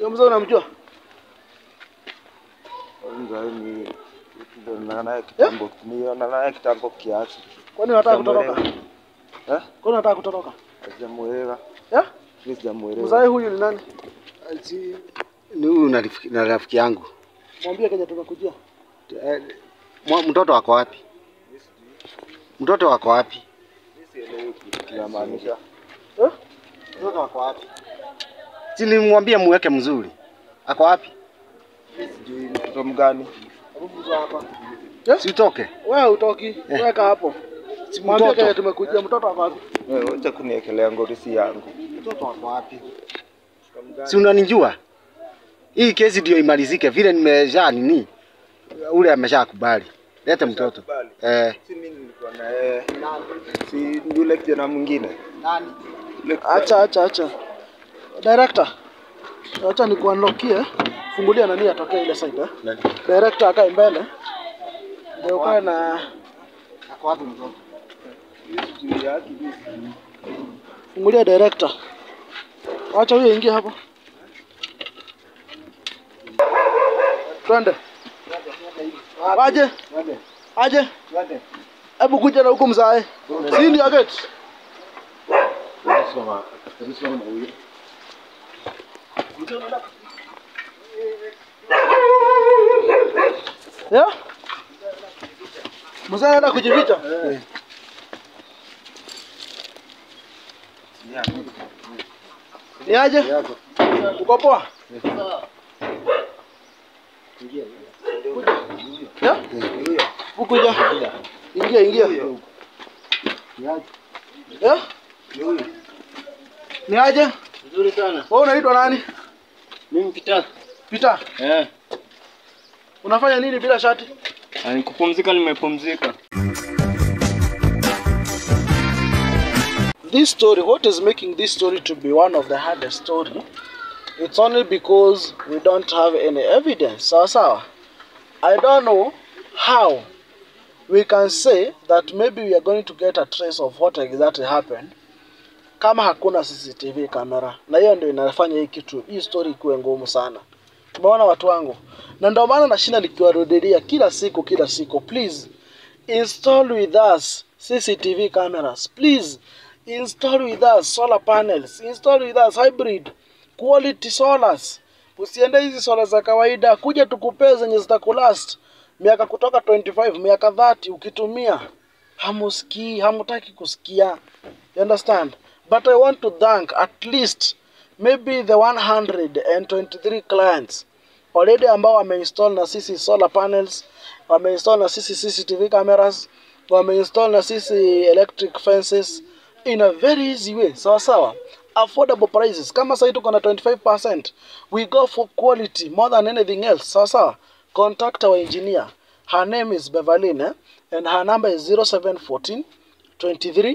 Huyo mzee unamjua? Kwanza ni ndio naye kitambo, niona naye kitambo kiasi. Kwani unataka kutoroka? Sijamuelewa. Eh? Kwani unataka kutoroka? Sijamuelewa. Eh? Mimi sijamuelewa. Mzee huyu ni nani? Si- ni huyu na rafiki- na rafiki yangu Mwambie Kenya tumekujia. Eh, mwa- mtoto wako wapi? Mtoto wako wapi? Kinamaanisha Eh? Mtoto wako wapi? Si nilimwambia muweke mzuri. Ako wapi? sijui mtoto mgani. Hebu mzee hapa. Si utoke. Wewe utoki. Weka hapo. Si Mwambie Kenya mtoto. tumekujia. Mtoto wako wapi? Wewe wacha kuniekelea ngorisi yangu. Mtoto wako wapi? Si unanijua? Hii kesi ndio imalizike vile nimesha nini? Ule ameshakubali. Leta mtoto. Ameshakubali? Eh. Si mimi nilikuwa na yeye. Si yule kijana mwingine. Nani? Yule kijana- Acha acha acha. Director. Acha nikuunlockie. Fungulia nani atokee ile side eh? Nani? Director akae mbele. Ndio ukae na Ako wapi mtoto? sijui yake. fungulia director. Acha huyo ingie hapo. Twende. Aje. Aje. Hebu kuja na huku mzae. Si ndio gate? Yeah? Mzee anaenda kujificha? Ni aje? Uko poa? Yeah? Ukuja. Ingia ingia. Yeah? Ni aje? Nzuri sana. Wewe unaitwa nani? Mimi Peter. Peter. Eh. Unafanya nini bila shati? Ah, Nikupumzika nimepumzika. This story, what is making this story to be one of the hardest story? It's only because we don't have any evidence. Sawa sawa. I don't know how we can say that maybe we are going to get a trace of what exactly happened kama hakuna CCTV camera, na hiyo ndio inafanya hii kitu hii story ikuwe ngumu sana. Tumeona watu wangu, na ndio maana nashinda nikiwarudilia kila siku kila siku, please install with us CCTV cameras, please install with us solar panels, install with us hybrid quality solars. Usiende hizi solar za kawaida, kuja tukupee zenye zitakulast miaka kutoka 25 miaka 30 ukitumia hamusikii, hamutaki kusikia. You understand? But I want to thank at least maybe the 123 clients already ambao wameinstall na sisi solar panels, wameinstall na sisi CCTV cameras, wameinstall na sisi electric fences in a very easy way. Sawa sawa. Affordable prices. Kama sasa tuko na 25%, we go for quality more than anything else. Sawa sawa. Contact our engineer. Her name is Beverly eh? and her number is 0714 23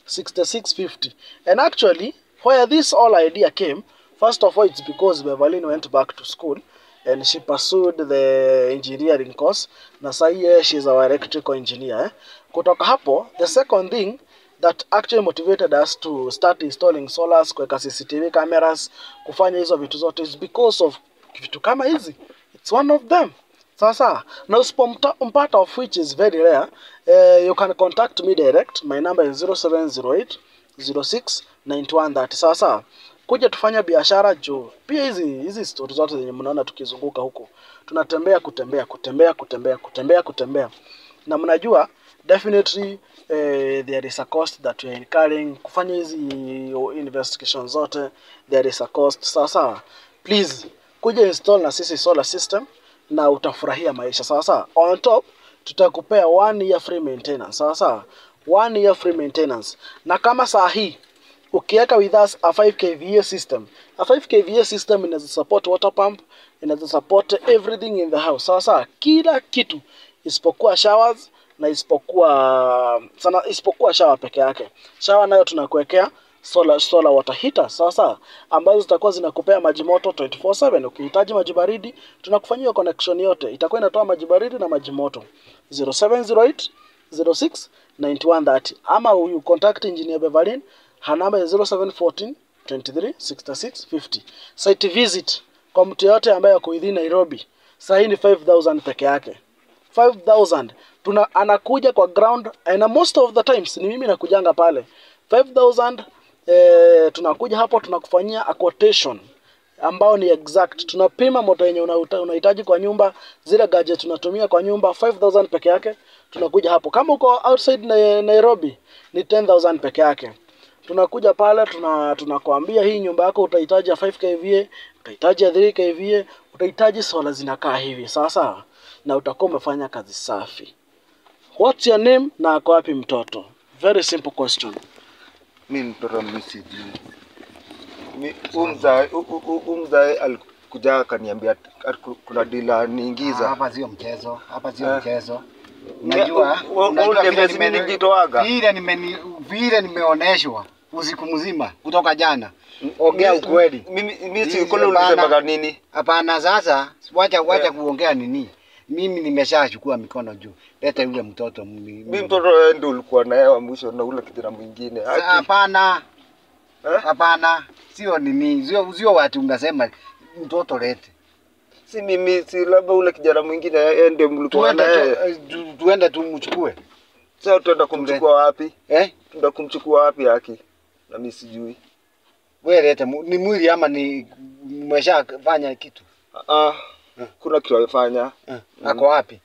6650. And actually, where this whole idea came, first of all, it's because Beverly went back to school and she pursued the engineering course. Na sahi she's our electrical engineer. Eh? Kutoka hapo, the second thing that actually motivated us to start installing solars, kuweka CCTV cameras, kufanya hizo vitu zote is because of vitu kama hizi. It's one of them. Sawa sawa. Na usipompata of which is very rare, uh, you can contact me direct. My number is 0708 06 9130. Sawa sawa. Kuja tufanya biashara juu. Pia hizi hizi stories zote zenye mnaona tukizunguka huko. Tunatembea kutembea kutembea kutembea kutembea kutembea. Na mnajua definitely eh, there is a cost that we are incurring kufanya hizi investigation zote there is a cost sawa sawa please kuja install na sisi solar system na utafurahia maisha sawa sawa on top tutakupea one year free maintenance sawa sawa one year free maintenance na kama saa hii ukiweka with us a 5 kVA system a 5 kVA system inaweza support water pump inaweza support everything in the house sawa sawa kila kitu isipokuwa showers na isipokuwa sana isipokuwa shower peke yake shower nayo tunakuwekea solar, solar water heater sawa sawa ambazo zitakuwa zinakupea maji moto 24/7 ukihitaji maji baridi tunakufanyia connection yote itakuwa inatoa maji baridi na maji moto 0708 06 9130 ama you contact engineer Beverlin her number is 0714 23 66 50 site visit kwa mtu yote ambaye ako within Nairobi saa hii ni 5000 peke yake 5000 tuna anakuja kwa ground and most of the times ni mimi nakujanga pale 5000 eh, tunakuja hapo tunakufanyia a quotation ambao ni exact tunapima moto yenye unauta- unahitaji kwa nyumba zile gadget tunatumia kwa nyumba 5000 peke yake tunakuja hapo kama uko outside na Nairobi ni 10000 peke yake tunakuja pale tuna tunakwambia hii nyumba yako utahitaji ya 5 kVA utahitaji ya 3 kVA utahitaji sola zinakaa hivi sawa sawa na utakuwa umefanya kazi safi what's your name na ako wapi mtoto very simple question mi mtoto mi sijui Mi- huyu mzae hu- hu- hu- huyu mzae alikuja akaniambia ati- ati ku- kuna dila niingiza Hapa sio mchezo, hapa sio Eh. mchezo. Ne- Unajua, u- u- unajua uniambia vile si mimi nime- nilijitoaga? vile nimeni vile nimeoneshwa usiku mzima kutoka jana. Ongea Mi- ukweli. mimi mimi Hizi si kule bana. ulisemaga nini Hapana, sasa wacha wacha Yeah. kuongea nini. Mimi nimeshachukua mikono juu. Leta yule mtoto mimi. mi mtoto wewe ndio ulikuwa naye wa mwisho na ule kijana mwingine Sa- Haki. Hapana. Eh? Hapana. Sio nini, sio sio watu mnasema mtoto lete. si mimi si labda ule kijana mwingine yeye ndio mlikuwa Tuende naye tu, eh, tu, tuende tumchukue. sasa tuenda kumchukua wapi Eh? tuenda kumchukua wapi haki na mimi sijui Wewe lete mu- ni mwili ama ni mmeshafanya kitu? ah kuna kitu alifanya Eh. Ako wapi?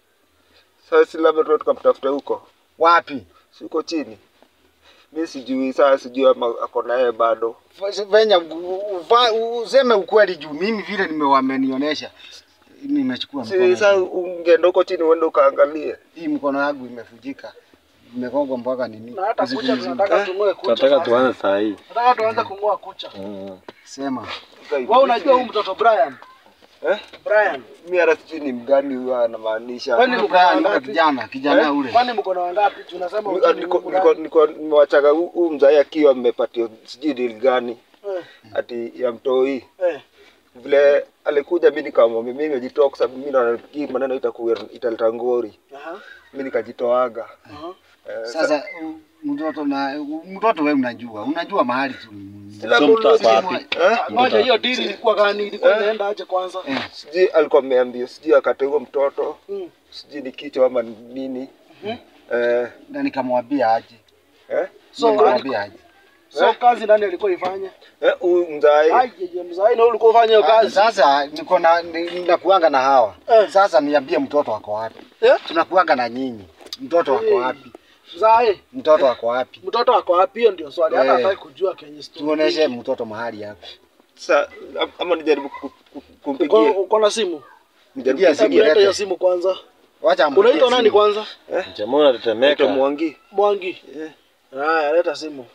sasa si labda tuende tukamtafuta huko Wapi? si uko chini mi sijui sasa sijui ama ako naye bado F- Venya u- uva- useme ukweli juu mimi vile nimewamenionyesha nimechukua si mkono. sasa ungeenda huko chini uende ukaangalie Hii mkono yangu imefujika. Imekongwa mpaka nini? na hata Usiku kucha mzima. tunataka tung'oe kucha Tunataka sasa. tuanze saa hii. nataka tuanze kung'oa kucha Sema. wewe unajua huyu mtoto Brian eh Brian mi hata sijui ni mgani huyo anamaanisha Kwani Huyu mko na Brian yule wangapi? kijana, kijana Eh? ule. kwani mko na wangapi tunasema Mi- ujui ah, ni niko- Mungu niko- gani? niko- nimewachaga hu- huyu mzai akiwa amepatiwa sijui deal gani Eh, ati ya mtoi eh. vile alikuja mi nikamwambia mi nimejitoa kwa sababu mi naona hii maneno itakuwa italeta ngori Aha, mi nikajitoaga aha. Eh, Sasa u- mtoto na u- mtoto wewe unajua, unajua mahali tu. sila So bulu- mtoto wapi? eh? Ngoja hiyo dili ilikuwa gani? Ilikuwa Eh? inaenda aje kwanza? Eh. sijui alikuwa ameambia sijui akate huo mtoto Mm. sijui ni kichwa ama nini eh, Na nikamwambia aje. eh? So, nikamwambia aje. So kazi nani alikuwa ifanye? Eh, huyu mzai Ai, jeje mzai na ulikuwa ufanye hiyo Ah, kazi. Sasa niko na ni- nakuanga na hawa. Eh. Sasa niambie mtoto ako wapi? Eh? Tunakuanga na nyinyi. Mtoto ako Eh. wapi? Mzai, Mtoto ako wapi? mtoto wako wapi? Hiyo ndio swali. Hata Eh. hataki kujua kenye story. Tuoneshe mtoto mahali yako. sa ama nijaribu ku- ku- Uko kumpigia uko na simu? nijaribu Pigia Hebu simu leta hiyo lete. simu kwanza. Wacha ampigie Unaitwa nani simu. kwanza? Jamaa unatetemeka. Mwangi Mwangi. Eh. Haya, leta simu.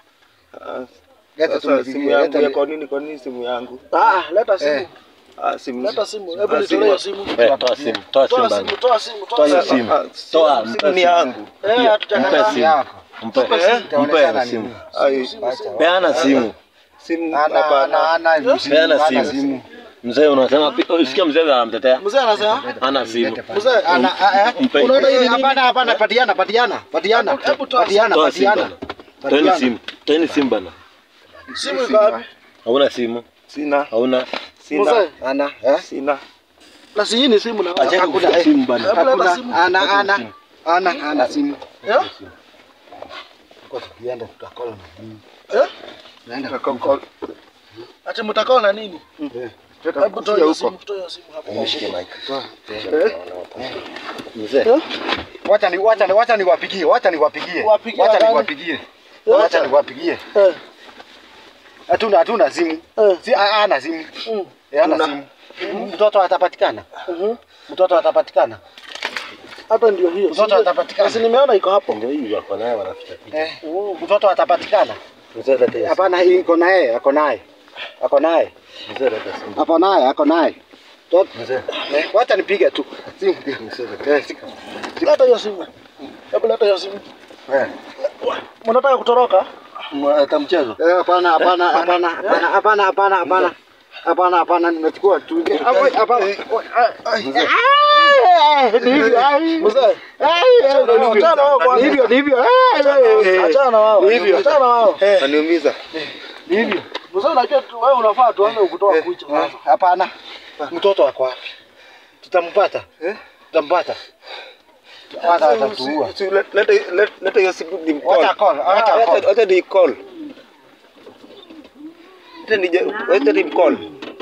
Ah, Leta sasa tumpigie, simu yangu leta ya ni- kwa nini kwa nini simu yangu Ah, leta simu. Eh. ah, simu Leta simu. Hebu Ah, nitolee simu. hiyo simu. Eh, toa simu, toa simu Toa bana. simu, toa simu, Toa toa hiyo simu. simu. Ah, Toa, simu mpe ni simu. yangu Eh, Mpe hatujakataa. simu. yako. Mpe. Mpe Itaonekana hiyo simu. nini? Ai, Simu, simu. Peana simu. simu Ana ana hapana ana simu. Peana ana simu. Mzee unasema pi- usikia mzee anamtetea. Mzee anasema? Ana simu. Lete pale. Mzee, Ana a- a- Mpe. Unaona hii ni Eh, nini? Hapana hapana patiana patiana patiana. Hebu- hebu toa Patiana Toa simu patiana. bana. Toeni simu. Toeni simu bana. simu iko wapi? Hauna simu. sina Hauna. sina Mzee, Ana eh? sina na si hii ni simu na Acha Hakuna, kushika eh. simu bana. Hebu leta Hakuna simu. ana ana ana ana simu. Eh? Kwa tukienda tutakola na nini? Eh? Naenda Kwa- kwa- Ati mtakao na nini? Hebu toa tutakuja hiyo huko simu, toa hiyo simu hapo. Nishike mic. Eh? Mzee. Eh? Wacha ni wacha ni wacha niwapigie, wacha niwapigie. Wapigie Wacha wagani? niwapigie. Wacha niwapigie. Eh, Hatuna hatuna simu. eh, Si a- ana simu. mm, Eh, ana Tuna- simu. Mtoto atapatikana. mhm. Mtoto atapatikana. Hata ndio hiyo. Mtoto Si- atapatikana. Si nimeona iko hapo. Ndio hii wako naye wanaficha picha. Eh, mtoto atapatikana. Mzee leta hiyo simu. Hapana, hii iko naye, ako naye. Ako naye. Mzee leta simu. Ako naye, ako naye. Mtoto Mzee. eh, wacha nipige tu. Simu. Mzee leta. Eh, sika. Leta hiyo simu. Hebu leta hiyo simu. Eh. Mnataka kutoroka? Hata mchezo. Eh, hapana, hapana, hapana, hapana, hapana, hapana, hapana. Hapana, hapana, nimechukua tu. Ah, wait, hapana. Ah, ni hivyo, ah, Mzee, ah, Achana ni hivyo. achana wao kwanza. Ni hivyo, ni hivyo. Ah, eh, eh, eh. Achana na wao. Ni hivyo. Achana na wao. Eh, Aniumiza. ni hivyo. Mzee unajua tu- wewe unafaa tuanze kutoa kucha Eh, sasa. Hapana. Mtoto wako wapi? Tutampata. Eh? Tutampata. Hata atatuua. Si- si- let- leta let- leta hiyo simu ni Wacha call, wacha Ah, call. Wacha ni call. Wacha ni wacha ni call.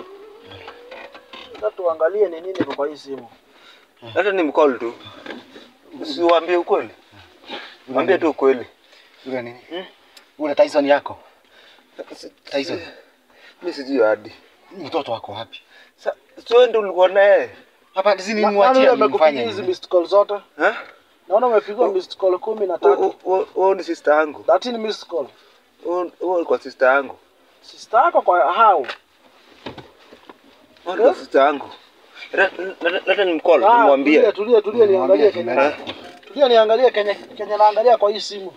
Sasa tuangalie ni nini iko kwa hii simu. Hata ni mcall tu. Usiwaambie ukweli. Mwambie tu ukweli. Ule nini? Ule Tyson yako. Tyson. Mimi sijui hadi. Mtoto wako wapi? Sa- Sio ndio ulikuwa naye? Hapa si Na- Nani nimwachie yule amekupigia nimfanye hizi nini? missed call zote? Eh? Naona umepigwa missed call kumi na tatu. Wewe ni sister yangu. 13 missed call. Wewe kwa sister yangu. Sister yako kwa how? Wewe kwa sister yangu. Leta- leta- Leta ni mcall, Ah, nimwambie. Tulia tulia tulia niangalie Nimwambie Kenya. Kenya. Tulia niangalie Kenya Kenya naangalia kwa hii simu.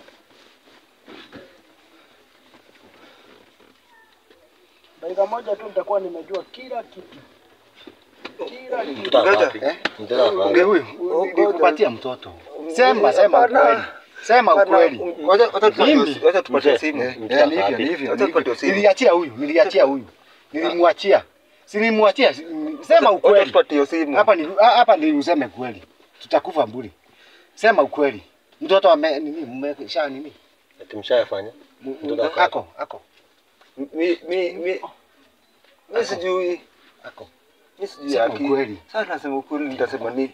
Dakika moja tu nitakuwa nimejua kila kitu. Kila kitu. Mtoto wako Ngoja. wapi? Eh? Mtoto wako wapi? Ndio huyu. Nikupatia mtoto. Sema sema Hapana. ukweli. Sema ukweli. Wacha wacha tupatie Mimi? wacha tupatie Mzee. simu. Eh, Mtoto eh, ni wako hivyo, ni wapi? hivyo, Acha ni hivyo. tupatie simu. Niliachia huyu, niliachia huyu. Nilimwachia. Si nilimwachia. si- Sema Wacha ukweli. tupatie simu. Hapa ni ha- hapa ni useme kweli. Tutakufa mburi. Sema ukweli. Mtoto ame nini mmesha nini? Ati mshayafanya? M- Mtoto wako Ako, ako, Mi mi mi mi sijui. ako. Mi sijui Sema haki. ukweli. Sasa nasema ukweli nitasema nini?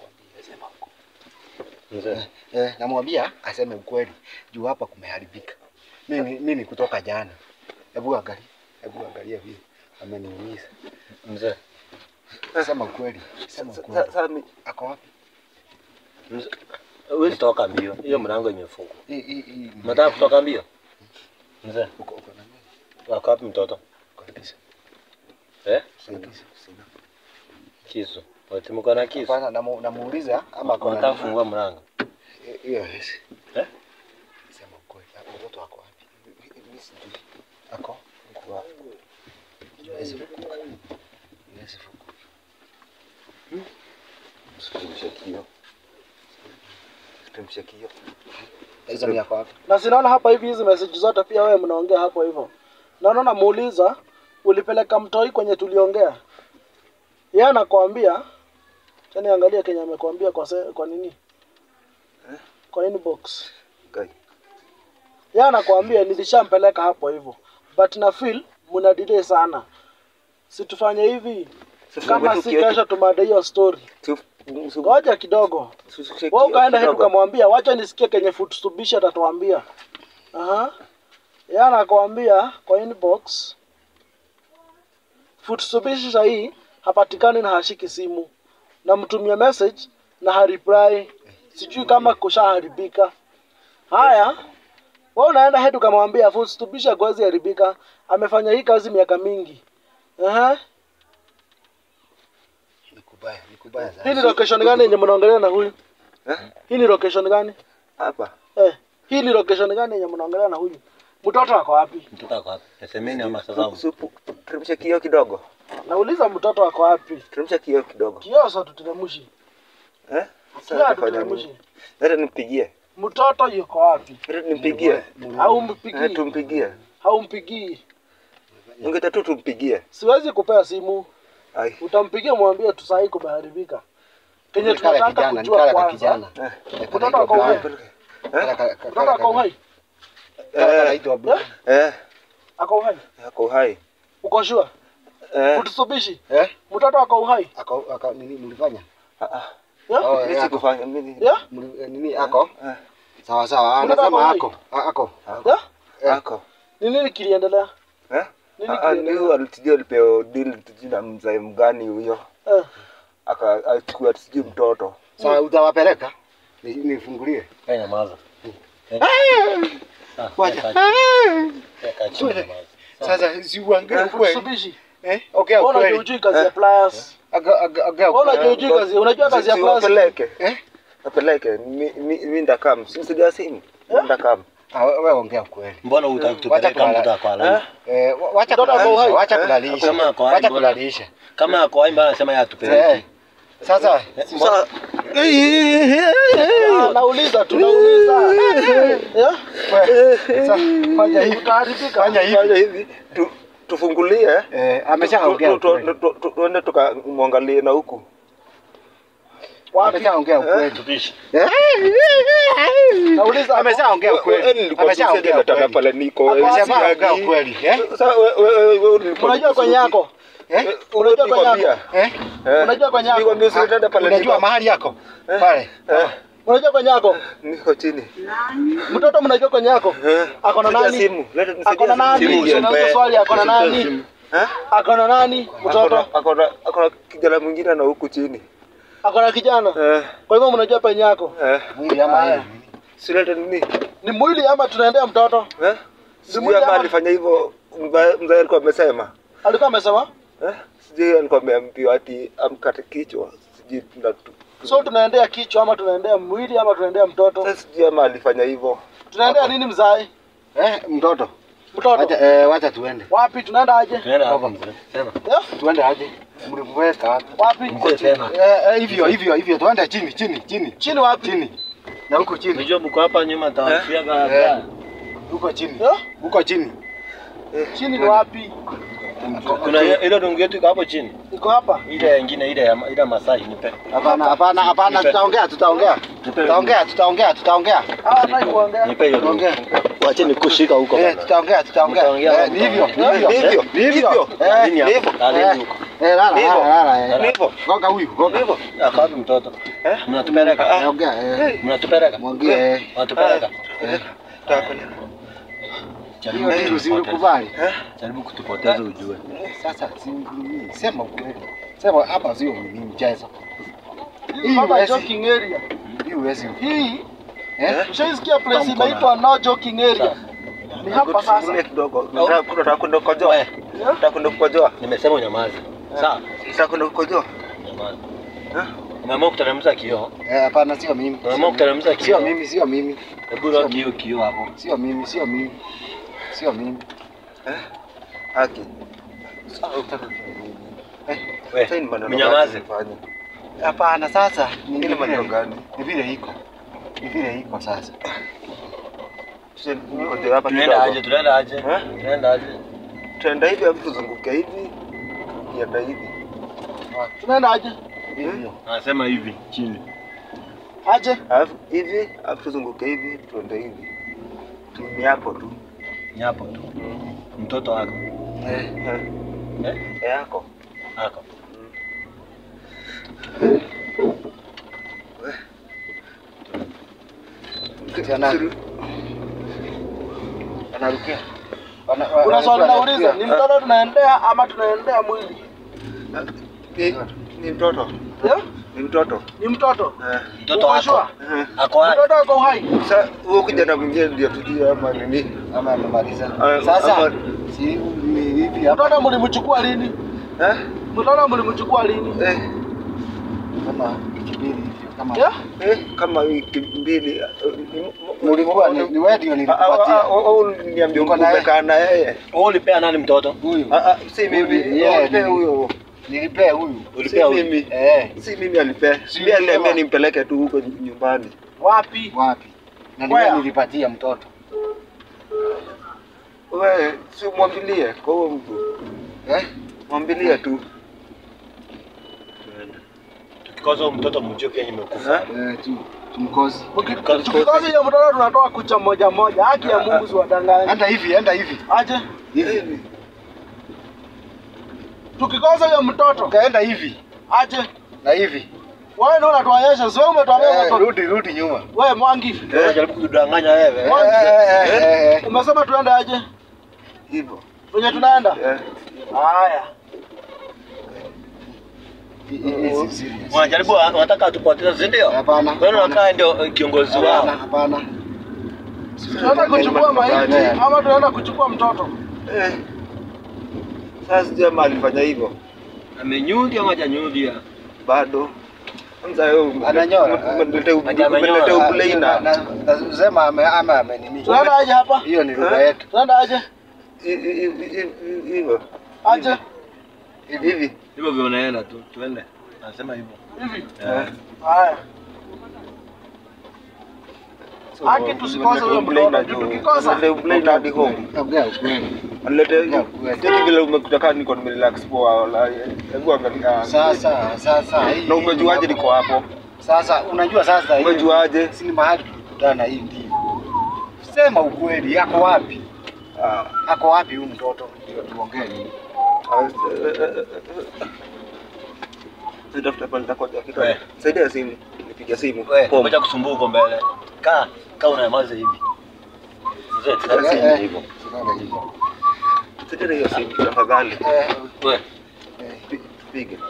Mzee. Eh, namwambia aseme ukweli. Juu hapa kumeharibika. Mimi mimi kutoka jana. Hebu angalia. Hebu angalia vile. Ameniumiza. Mzee. Sema ukweli. Sema Sa- ukweli. Sasa mi Ako wapi? Mzee. Wewe toka mbio. Hiyo mlango imefungwa. Hii hii hii. Unataka kutoka mbio? Mzee. Uko uko na nini? Wako wapi mtoto? Kabisa. Eh? Sina sina. Kisu. Wote mko na kisu. Hapana, namu- namuuliza ama kuna Unataka kufungua mlango. hiyo yes. Eh? Sema ukweli. Hapo Mtoto wako wapi? Mimi sijui. Ako kwa Hawezi kukuka. Hawezi kukuka. sitamsha kio. Sitamsha kio. Hizo ni yako wapi? Na sinaona hapa hivi hizi message zote pia wewe mnaongea hapo hivyo. Naona namuuliza ulipeleka mtoi kwenye tuliongea. Yeye anakuambia tena angalia Kenya amekwambia kwa se, kwa nini? Kwa inbox. Kai. Yeye anakuambia nilishampeleka hapo hivyo. But na feel mna delay sana. Situfanye hivi kama si kesho tumada hiyo story. Ngoja kidogo. Wewe ukaenda hetu kamwambia wacha nisikie kenye Futsubishi atatuambia. Aha. Yeye anakuambia kwa inbox Futsubishi sahii hapatikani na hashiki simu. Namtumia message na hareply. Sijui kama kushaharibika. Haya. Wewe unaenda hetu kamwambia Futsubishi hawezi haribika. Amefanya hii kazi miaka mingi. Aha. Ni kubaya, ni kubaya Hii sana. ni location gani yenye mnaongelea na huyu? Eh? Hii ni location gani? Hapa. Eh, hii ni location gani yenye mnaongelea na huyu? Mtoto wako wapi? Mtoto wako wapi? Nasemeni ama sasa. Supu. Teremsha kio kidogo. Nauliza mtoto wako wapi? Teremsha kio kidogo. Kioso tuteremushi. Eh? Sasa Kia tutafanya nini? tuteremushi. Hata nimpigie. Mtoto yuko wapi? Hata nimpigie. Au Eh, mpigii? tumpigie. Haumpigii. Ungeta tu tumpigie. Siwezi kupea simu. Ai. Utampigia mwambie tu sahi kumeharibika. Kenye Nikala tunataka kijana, kujua nikala ka kwanza. kijana. Eh. Eh, Mtoto kanaitwa wako Brian. wapi? Kala- kala- kala- Mtoto ako uhai? kala- Eh. kanaitwa Brian. Eh. Ako uhai? Ako hai. Uko sure? Eh. Utsubishi. Eh? Mtoto wako uhai? Ako ako nini mlifanya? Ah, ah. Yeah? Oh, Mimi eh, ako. sikufanya mimi. Yeah? Mli- eh, Nini ako? Eh. Sawa sawa. Mtoto ako Anasema hai? ako. Ah, Ako. Yeah? Eh. Ako. Ni nini kiliendelea? Eh? Nini Ah, ah, kiliendelea? Ndio alitijia alipewa deal tujui na mzee mgani huyo. Eh. Aka achukua sijui mtoto. Sawa utawapeleka? Ni- Nifungulie. Wewe nyamaza. Ah, Wacha. kaa chini. Kaa chini, Twende. nyamaza. Sasa si uangalie ukweli. Futsubishi. Eh? Ongea Ona ukweli. hujui kazi ya pliers. Aga- aga- Ongea Ona ukweli. hujui kazi, unajua kazi ya Si- pliers. siwapeleke. Eh? Apeleke. Mi mi mi ndakam. Simsidia simu. Mi ndakam. Ah, wewe ongea ukweli. Mbona hutaki Wacha tupeleka kulala. mtoto kwa live? Eh, wa- wacha Mtoto ako kulalisha, uhai? wacha Eh? kulalisha. Kama ako hai, Wacha mbona? kulalisha. Kama ako hai mbona anasema yeye Eh. atupeleke? Sasa Sasa Ah, Nauliza tu, nauliza. Yeah? wewe, sasa fanya hivi. Utaharibika. Fanya hivi. fanya hivi. Tu tufungulie Eh, ameshaongea tu- tu- ukweli. tu- tu- tuende tukamwangalie na huku Wapi? Ameshaongea ukweli. Tupishe. Nauliza Ameshaongea ukweli. Ameshaongea ukweli. pale niko Ako wapi? Ameshaongea ukweli. Eh? Sasa we- we- we- we- ulikuwa- Unajua kwenye yako? Eh? Unajua kwenye yako? Nilikwambia. Eh? Eh. Unajua kwenye yako? Nilikwambia usiende pale Unajua niko. mahali yako? Pale. Eh, Unajua kwenye yako? niko chini. Mtoto mnajua kwenye yako? Eh. Ako na Leta nani? simu, leta nisaidie Ako na simu. nani? Simu hiyo. Unauliza swali ako na nani? Eh? Ako na nani? Ako Mtoto? na- ako na- ako na kijana mwingine na huku chini. Ako na kijana? Eh, Kwa hivyo mnajua penye yako? eh. Mwili ama Haya. yeye. Silete nini? Ni mwili ama tunaendea mtoto? Eh? Sijui mwili ama ama- alifanya hivyo mzae mzae alikuwa amesema. Alikuwa amesema? Eh? Sijui alikuwa ameambiwa ati amkate kichwa. Sijui tuna So tunaendea kichwa ama tunaendea mwili ama tunaendea mtoto? Sasa sijui ama alifanya hivyo. Tunaendea nini mzae? Eh, mtoto. Mtoto. Wacha eh, wacha tuende. Wapi tunaenda aje? Tunaenda Toka hapa. mzee. Sema. Eh? Tuende aje? Mliweka wapi? Wapi? Mzee tena. Eh, eh, hivyo hivyo hivyo tuende chini chini chini. Chini wapi? Chini. Na huko chini. Unajua mko hapa nyuma tawafia Eh. gari. Huko chini. Eh? Huko chini. Chini ni wapi? Kuna ile ile dungu yetu iko hapo chini. Iko hapa. Ile nyingine ile ya ile Masai nipe. Hapana, hapana, hapana, tutaongea, tutaongea. Tutaongea, tutaongea, tutaongea. Ah, nataka kuongea. Nipe hiyo dungu. Tutaongea. Wacheni kushika huko Eh, bana. tutaongea, tutaongea. Mtaongea Eh, ni hivyo, ni Eh, hivyo. ni hivyo, Ni hivyo. hivyo. Eh, Nini ni hapo? hivyo. Nini Eh, huko? eh, lala, Ni hivyo. lala, lala, eh. Ni hivyo. Goga huyu, goga. Hivyo. Ako wapi mtoto? Eh? Mnatupeleka. Ah. Ongea, eh. Mnatupeleka. Mwambie, eh. Mnatupeleka. Eh. Tutapeleka. Hiyo kitu si ukubali. Eh? Jaribu kutupoteza ujue. Sasa si mimi, sema ukweli. Sema hapa sio mimi mchezo. Hii Hapa huwezi. joking area. Hii huwezi. Hii Eh? ushaisikia place Tamko na- inaitwa no joking area. Ni hapa sasa. Tufungulie kidogo. Nataka nataka kwenda kukojoa. Eh, Nataka kwenda kukojoa. Nimesema unyamaze. Sawa? Nataka kwenda kukojoa. Nyamaze. Eh? Umeamua kuteremsha kioo. Eh, hapana sio mimi. Umeamua kuteremsha Sio kioo. mimi, sio mimi. Hebu roki hiyo kioo hapo. Sio mimi, sio mimi. Sio mimi. Haki. We, Sasa ni maneno mnyamaze. gani unafanya? Hapana sasa ni Ile vile- maneno gani? Ni vile iko. Ni vile iko sasa. Sasa ngoja hapa Tunaenda kidogo. aje? Tunaenda aje? Eh? Tunaenda aje? Tuenda hivi alafu tuzunguke hivi. Kienda hivi. Tunaenda aje? Hivyo. Anasema hivi chini. Aje? Alafu hivi, alafu tuzunguke hivi, tuende hivi. Tu ni hapo tu. Ni hapo tu. Mtoto wako. Eh, Eh, Eh? eh, yako. Ako. Tena. Anarukia. Wana- wa- Kuna swali wa- nauliza, ni mtoto tunaendea ama tunaendea mwili? Ni, ni mtoto. Eh? Ni mtoto. Ni mtoto. Eh. Mtoto Uko wako. sure? eh. Ako hai. Mtoto ako hai. Sasa huyo kijana mwingine ndio tujue ama nini. Ama amemaliza. Ah, Sasa ama- si ni hivi hapa Mtoto mlimchukua lini? Eh? Mtoto mlimchukua lini? Eh. kama wiki mbili hivyo kama. Eh? Eh, kama wiki mbili. eh, ni- Ulikuwa ni ni wewe ndio Ah, ah, nilikupatia. ah, au niambie Uko naye? umekaa na yeye. Wewe ulipea nani mtoto? Huyu. Ah, ah, si mimi. Yeah, Alipea ni- huyo. Nilipea huyu. Si Ulipea huyu? mimi. Eh, Si mimi alipea. Si Si mimi aliniambia wewe. nimpeleke tu huko nyumbani. Wapi? wapi? Na ni Where? wewe nilipatia mtoto. Wewe si umwambilie kwa huyo mtu. Eh? Mwambilie tu. Tukikosa huyu mtoto mjue pia nimekufa. Eh? Eh, tu tumkosi. Tukikosa hiyo mtoto tunatoa kucha moja moja. Haki ya Mungu siwadanganye. Enda hivi, enda hivi. Aje? Hivi. Tukikosa hiyo mtoto. Kaenda hivi Aje? na hivi. Wewe ndio unatuonyesha, sio umetuambia Eh, umetoka. rudi rudi nyuma. Wewe Mwangi, Wewe jaribu kudanganya wewe. Eh, eh, eh, eh. umesema tuende aje? Hivyo. Venye tunaenda? Eh. Haya. Hii- hii- hii si serious. Wanajaribu wanataka atupoteze, si ndio? Hapana. Wewe unakaa ndio eh, kiongozi Hapana, wao. hapana. Tunaenda kuchukua maiti Eh. ama tunaenda kuchukua mtoto? Eh. Sasa sijui ama alifanya hivyo. Amenyudi ama hajanyudi? Bado. Kwanza wewe Ananyora. umeleta Amenyora. umeleta ubleina. Na- na- Nasema ame ama amenini. Tunaenda aje hapa? Hiyo ni lugha Eh? yetu. Tunaenda aje? Hivyo. Aje? Hivi. Hivyo vile unaenda tu. Tuende. Nasema hivyo. Hivi. Eh. Haya. Haki tusikose huyo mtoto. Tukikosa Ubleina hadi home. Ongea ukweli. Anilete Ya kweli. cheki vile umekuta kama niko nimerelax poa wala. Hebu angalia. Sasa sasa hii Na umejuaje niko hapo? Sasa unajua sasa hii Umejuaje? si ni mahali tulikutana hii ndio. Sema ukweli, yako wapi? Ah. Ako wapi huyu mtoto? Ndio tuongee nini? Nitafuta pale nitakoja kitu. We. Saidia simu. Nipiga simu. Wewe, Pom. umeja kusumbua huko mbele. Kaa, kaa unayamaza hivi. Mzee, tazama Eh, eh. hivyo. Tunaona hivyo. Saidia hiyo simu tafadhali. Eh, Wewe, eh, Pi- Piga.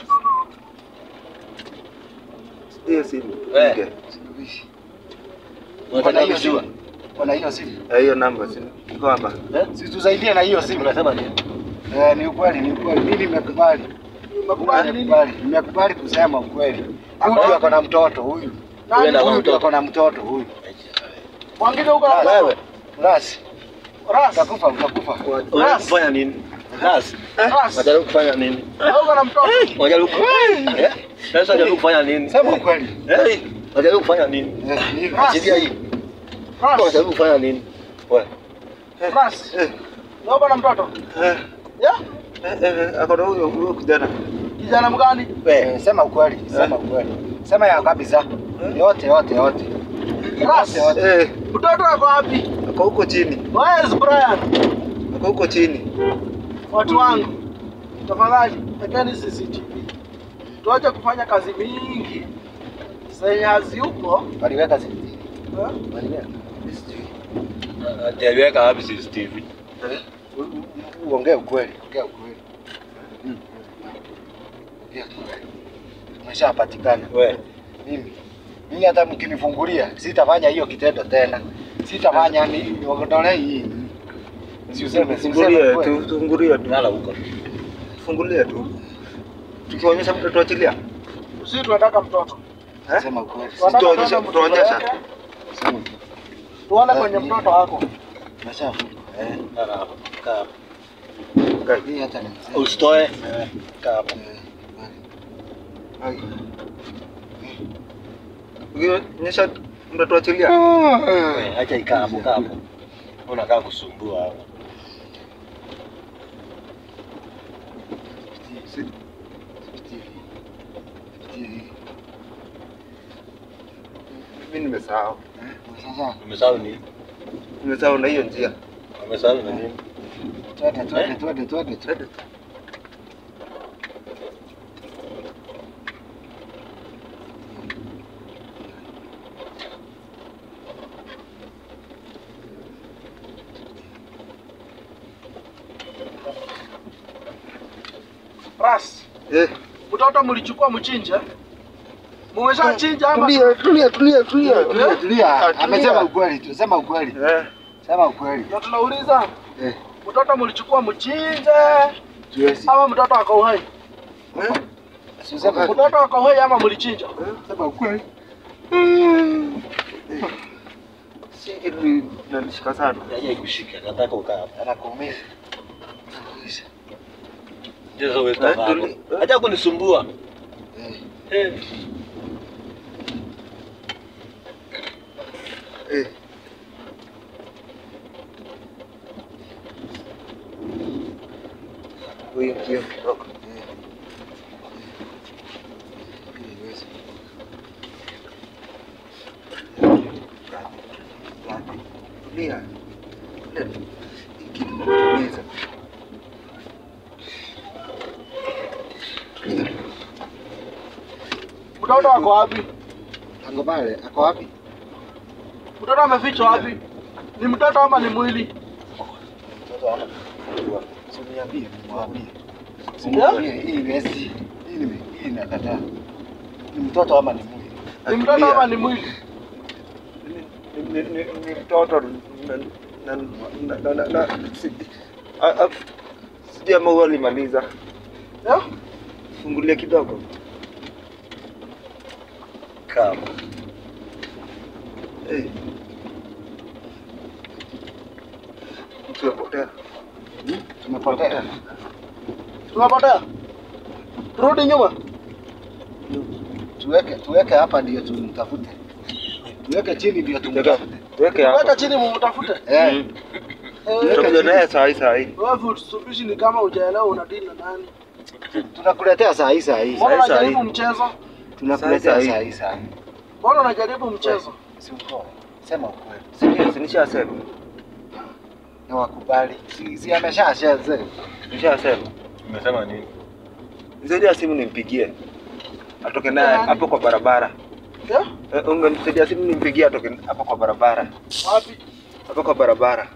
Hiyo simu. We. Piga. suluhishi. unataka Kuna hiyo kujua? simu? Kuna hiyo simu? Eh, Hiyo namba simu. Iko hapa. Eh? Si tusaidie na hiyo simu. Unasema nini? Eh, ni ukweli, ni ukweli. Mimi nimekubali. Umekubali nini? Nimekubali, nimekubali kusema ukweli. Huyu ako na mtoto huyu. Wewe na Huyu mtoto. ndio ako na mtoto huyu. Mwingine huko Ras, Wewe, Ras, Ras. utakufa, utakufa. unataka kufanya nini? Ras, Ras. unajaribu kufanya nini? Huko na mtoto. Unajaribu Eh? Sasa unajaribu kufanya nini? Sema ukweli. Eh, unajaribu kufanya nini? Eh, ni- Ras. Achilia hii. Ras. Unajaribu kufanya nini? Wewe, Ras. Eh. Huko na mtoto. Eh, Ya? eh, eh, ako na huyo huyo kijana. Kijana mgani? wewe, Eh, sema ukweli, sema ukweli. Sema ya kabisa. Yote, yote, yote. Ras. Yote, yote. Eh, Mtoto ako wapi? ako huko chini. Where is Brian? Ako huko chini. Watu wangu. Tafadhali, wekeni CCTV. Tuache kufanya kazi mingi. Zenye haziyuko. Waliweka CCTV. eh? Waliweka. ataliweka wapi CCTV? U- u- Uongee ukweli, ongea ukweli. Mm. Ongea ukweli. Umeshapatikana. Wewe, Mimi mimi hata mkinifungulia sitafanya hiyo kitendo tena. Sitafanya ni niondolee hii. Si useme, si useme Fungulie ukweli. tu, fungulie tu. lala huko. Fungulie tu. Tukionyesha mtu tuachilia. Sisi tunataka mtoto. Eh? Sema ukweli. Tunataka Tuonyeshe- tuone mtoto tuonyesha. yake. Sema. Tuone kwenye mtoto wako. Umeshafunga. Eh. Lala hapo. Kaa hapo. Hii hata ni mzee. Usitoe. Kaa hapo. Eh, Ai. Ukionyesha mtu tuachilia. Wewe, acha ikaa hapo, kaa hapo. Unakaa kusumbua hapo. Mimi nimesahau. Sasa Umesahau nini? Nimesahau na hiyo njia. Umesahau na nini? twende twende twende twende twende. Twende. Ras. Eh, Mtoto mlichukua mchinje. Mumeshachinja ama? tulia, tulia, tulia, tulia. Tulia, tulia. Ah, tulia. Amesema ukweli tu, sema ukweli. Eh, Sema ukweli. Na tunauliza Eh, mtoto mlichukua mchinje tuwezi. ama mtoto ako uhai? eh, Si useme ukweli. Mtoto ako uhai ama mlichinja? Sema ukweli. si kitu inanishika sana. Acha ikushike, nataka ukaa hapo. Anakuumiza. Ndio wewe Eh, kaa hapo. tuli- Acha kunisumbua. Eh. Eh. Eh, huyu ndio kidogo. Tulia. Tulia. Hiki kinaumiza. Tulia. Mtoto ako wapi? Ako pale, ako wapi? Mtoto amefichwa wapi? Ni mtoto ama ni mwili? Mtoto ana. Usiniambie, mwambie. Usiniambie hii vesi. Hii ni hii nakataa. Ni mtoto ama ni mwili? Ni mtoto ama ni mwili? Ni- ni- ni- ni mtoto na- na- na- na- na- na- si- a- a- sijui ama huwa alimaliza. Eh? Fungulia kidogo. Kaa hapo. Eh. Mtu apotea. Hmm? Tumepotea. Tumepotea. Turudi nyuma. Tuweke tuweke hapa ndio tumtafute. Tuweke chini ndio tumtafute. Tuweke Weka hapa. chini mumtafute. Eh. Eh, Tutakuja naye saa hii saa hii. wewe Mitsubishi ni kama hujaelewa unadili na nani. Tunakuletea saa hii saa hii. Mbona Sahi, sahi. unajaribu mchezo? Tunakuletea Saa hii. saa hii saa hii. Mbona unajaribu mchezo? Si uko. Sema ukweli. Si ndio? Si nishasema. Na wakubali. Si, si ameshashaze. Nishasema. Umesema nini? Nisaidia simu nimpigie. Atoke naye hapo kwa barabara. Yeah? Eh, Ungenisaidia simu nimpigie atoke hapo kwa barabara. Wapi? Hapo kwa barabara.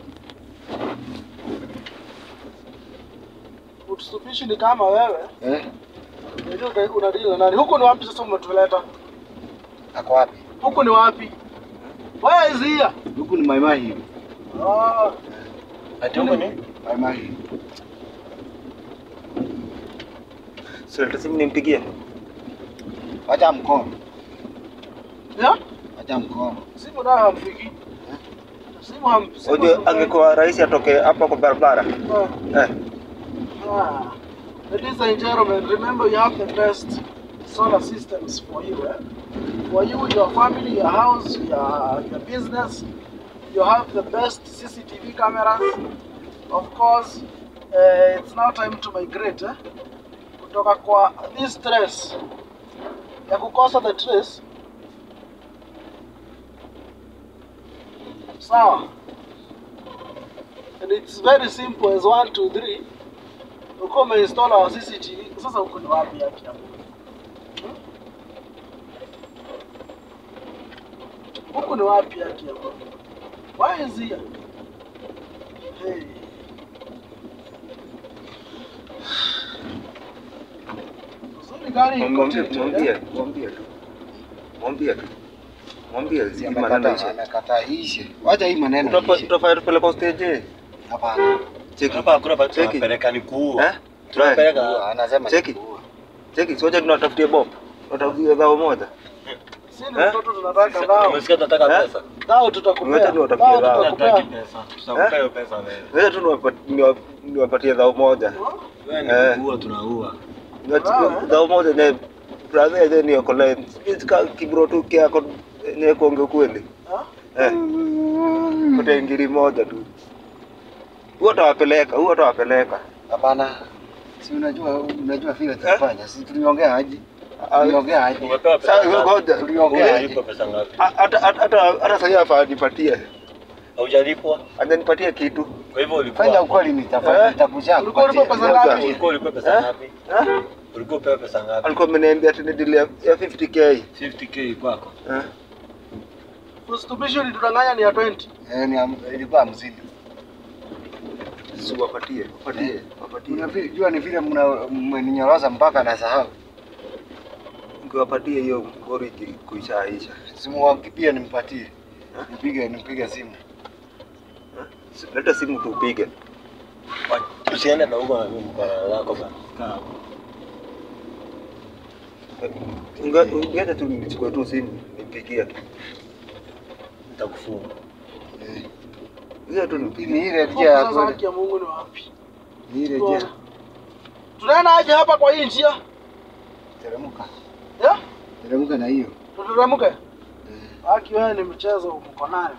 Mitsubishi ni kama wewe. Eh? Unajua uta- unadili na nani? Huku ni wapi sasa umetuleta? Ako wapi? Huku ni wapi? Where is here? Huku ni Maimai hivi. Ah, Ati huko ni? Maimai hivi. Sasa simu nimpigie. Wacha mkono. yeah? Wacha mkono. Simu nayo hamfiki. Simu ham. simu Unajua hamfiki. angekuwa rahisi atoke hapo kwa barabara. Ah. Eh. Ah. Ladies and gentlemen, remember you have the best solar systems for you. Eh? For you, your family, your house, your, your business. You have the best CCTV cameras. Of course, uh, it's now time to migrate. Eh? Kutoka kwa this stress ya kukosa the trace. Sawa. And it's very simple as one, two, three. Uko umeinstall our CCTV. Sasa uko ni wapi yake hapo? Hmm? Huku ni wapi yake hapo? Why is here? Hey. Uzuri gari iko Mwambie tilted, mwambie eh? mwambie tu. Mwambie tu. Mwambie Si zi maneno amekataa ishe. amekataa ishe. Wacha hii maneno Utapa- ishe. Utafanya tupeleke stage. Hapana. Cheki. Hapa hakuna pa Cheki. tunapeleka ni kuua. Eh? Try. Tunapeleka Anasema Cheki. ni kuua. Cheki, soja tunatafutie bob. Tunatafutie dhao moja. Si ni Eh? mtoto tunataka nao. Umesikia tunataka Eh? pesa? Nao tutakupea. Ngoja niwatafutie Nao nao. tutakupea. Hatutaki pesa. Tutakupea hiyo pesa wewe. Wewe tu niwapa- niwa- niwapatie dhao moja. Wewe Eh. ni kuua tunaua. Niwachukue dhao moja ne brother yeye ni okole. Sika kibro tu kiako ne kuonge kweli. Ah? Eh. Pote ngiri moja tu. Huo tawapeleka, huo tawapeleka. Hapana. Si unajua unajua vile tulifanya. Si tuliongea aje? Ah, Tuliongea aje? Umepewa pesa Sasa ngapi? ngoja. Tuliongea aje? Umelipa pesa ngapi? Hata hata hata hata sasa hapa anipatie. Haujalipwa. Ananipatie kitu. Kwa hivyo ulikuwa Fanya ukweli nitafanya Eh? nitakuja Ulikuwa ulipa kupatia. pesa Ngoja. ngapi? ulikuwa ulikuwa pesa Eh? ngapi? Eh? Ulikuwa upewa pesa ngapi? Alikuwa ameniambia ati ni deal ya ya 50k. 50k kwako. Eh? Mitsubishi ulitudanganya ni ya 20. Eh, ni am- ilikuwa hamsini. Si wapatie, wapatie, wapatie. Unajua ni vile mna- mmeninyoroza mpaka nasahau. Ungewapatie hiyo ngori iki- kuishaisha. Simu wangu pia nimpatie. Nipige nipige simu. Si- Leta simu tupige. Wa- Usiende na huko na mimi mkono wako bana. Kaa hapo. Unga- Ungeacha tu nichukue tu simu nipigie. Nitakufunga. Eh, Ungeacha tu Ni nipigie. ile Huku njia ya Sasa kweli. haki ya Mungu ni wapi? Ni ile njia. Tunaenda aje hapa kwa hii njia? Teremka. Yeah? Teremka na hiyo. Tuteremke? Eh. Haki wewe ni mchezo mko nayo.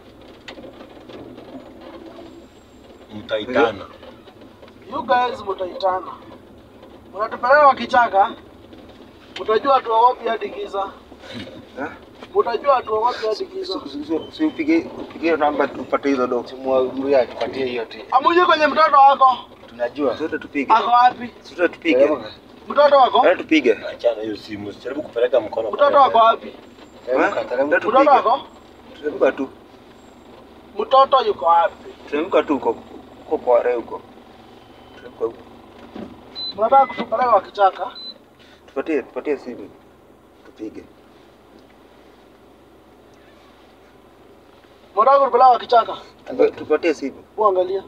Mtaitana. You guys mtaitana. Mnatupeleka kwa kichaka. Mtajua tuogopi hadi giza. Eh? Mtajua tuogopi hadi giza. Si- si- Si upige upige namba tupate hizo do. Simu wangu atupatie hiyo tu. Amuje kwenye mtoto wako. Tunajua. Sote tupige. Ako wapi? Sote tupige. Teremka. Mtoto wako? Leta tupige. Achana hiyo simu. Usijaribu kupeleka mkono. kwa Mtoto wako mbele. wapi? Teremka, Eh? teremka. Leta Mtoto tupige. wako? Teremka tu. Mtoto yuko wapi? Teremka tu uko uko kwa re huko. Teremka huko. Mnataka kutupeleka kwa kichaka? Tupatie tupatie simu. Tupige. Mnataka kutupeleka kwa kichaka? Tupa- Tupatie simu. Uangalia.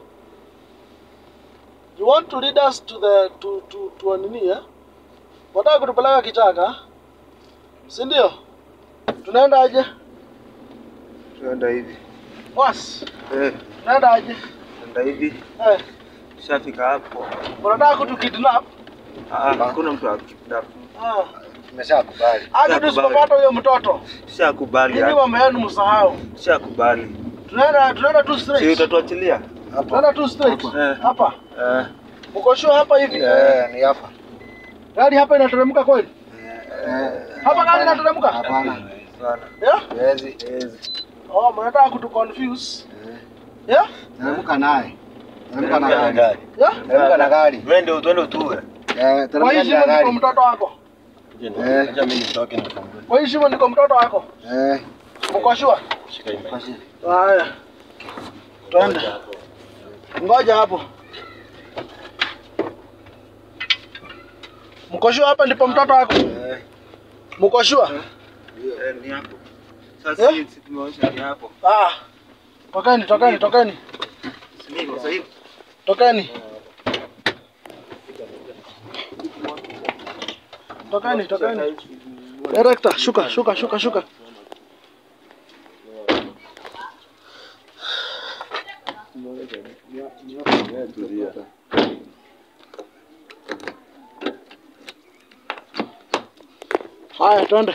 You want to lead us to the to to to nini eh? Mnataka kutupeleka kichaka? Si ndio? Tunaenda aje? Tuenda hivi. Was. Eh, Tunaenda aje? tuenda hivi. Eh, Tushafika hapo. mnataka kutukidnap? Ah, hakuna mtu akidap. Ah. Tumeshakubali. Hadi Nakubali. tusipopata huyo mtoto. Tushakubali. Nini mambo yenu msahau? Tushakubali. Tunaenda tunaenda tu Si straight. utatuachilia? Twende tu straight. Eh. Hapa. Eh, Uko sure hapa hivi? eh, ni hapa. Gari hapa inateremka kweli? Eh, Hapa gari inateremka? Hapana. sana. Yeah? Hezi, hezi. Oh, mnataka kutu confuse. Eh, Yeah? Teremka naye. Teremka na Teremka na gari. gari. Yeah? Teremka na gari. Twende twende utue. Eh, Kwa teremka hii na shimo niko gari. mtoto wako. Eh. Acha mimi nitoke nifungue. Kwa hii shimo niko mtoto wako. Eh, Uko sure? Shika hii mic. Haya. Twende. Ngoja hapo. Mko sure hapa ndipo mtoto wako? Eh, Mko sure? eh, ni hapo. Eh? Sasa sisi tumeonyesha ni hapo. Ah. Tokeni, tokeni, tokeni. Niko sasa hivi. Tokeni. Tokeni, tokeni. Director, shuka, shuka, shuka, shuka. Haya, twende.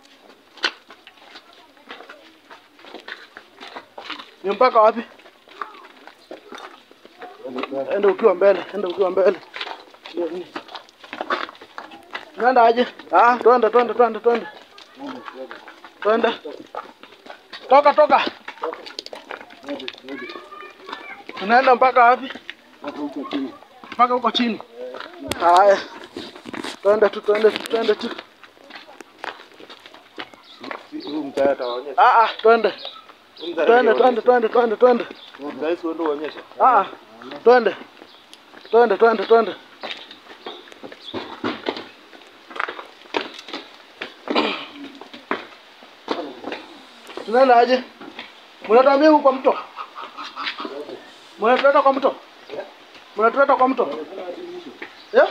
Ni mpaka wapi? Enda ukiwa mbele, enda ukiwa mbele. Ndio nini? Nenda aje? Ah, twende, twende, twende, twende. Twende. Toka, toka. Tunaenda mpaka wapi? Mpaka huko chini. Haya. Twende tu, twende tu, twende tu. Huyu mtaa ataonyesha. Ah, ah, twende. Huyu mtaa Twende, ataonyesha. twende, twende, twende, twende. Mtaa hizi wewe ndio uonyesha. Ah, ah. twende. Twende, twende, twende. Tunaenda aje? Mnatuambia huko kwa mto? Mnatuleta kwa mto? Mnatuleta kwa mto? Yeah?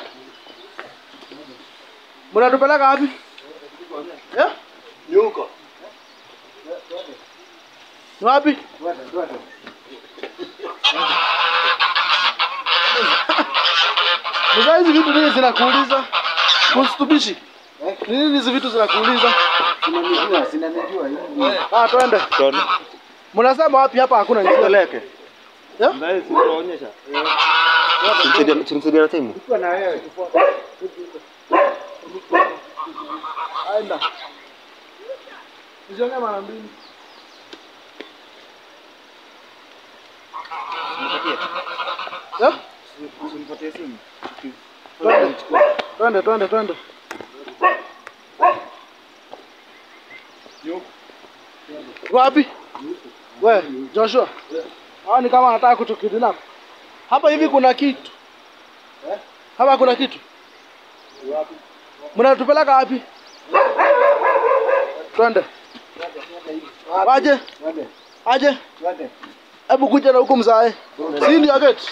Mnatupeleka wapi? Yeah? Ni huko. Ni wapi? Mzee, hizi vitu nini zinakuuliza? Usitubishi. Ni nini hizi vitu zinakuuliza? sinanijua, sinanijua. hii. Ah, twende. Tone. Mnasema wapi hapa hakuna njia? Peleke. Yeah? Mtaa hizi tunaonyesha. Tumsaidia na timu. Ukiwa na wewe. Aenda. Usiongee mara mbili. Yeah? Usinipatie simu. Twende. Twende, twende, twende. Wapi? We, Joshua. Hawa ni kama wanataka kutukidnap. Hapa hivi kuna kitu. Hapa kuna kitu. Mnatupeleka wapi? Twende. Waje? Twende, Aje? twende. Hebu kuja na huku mzae. Si ndio gate?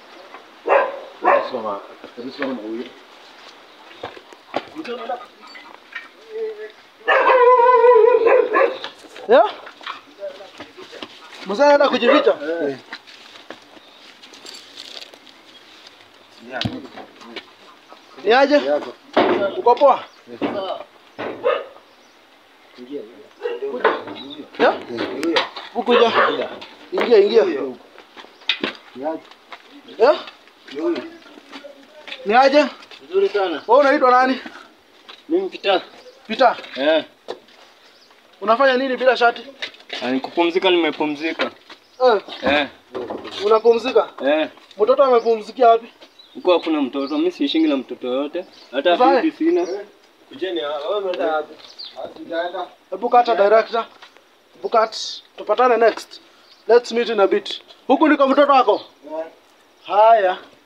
Yeah? Mzee anaenda kujificha. Ni aje? Uko poa? Yeah? Ukuja. Ingia, ingia. Yeah? Ni aje? Nzuri sana. Wewe unaitwa nani? Mimi Peter. Peter. Eh, Unafanya nini bila shati? ni kupumzika nimepumzika. Eh, Eh, unapumzika? eh. Mtoto amepumzikia wapi? Huko hakuna mtoto, mimi siishingi na mtoto yote. Hata Mfanye? bibi sina. Hebu kata director. Hebu cut. Tupatane next. Let's meet in a bit. Huku ndiko mtoto wako? Haya.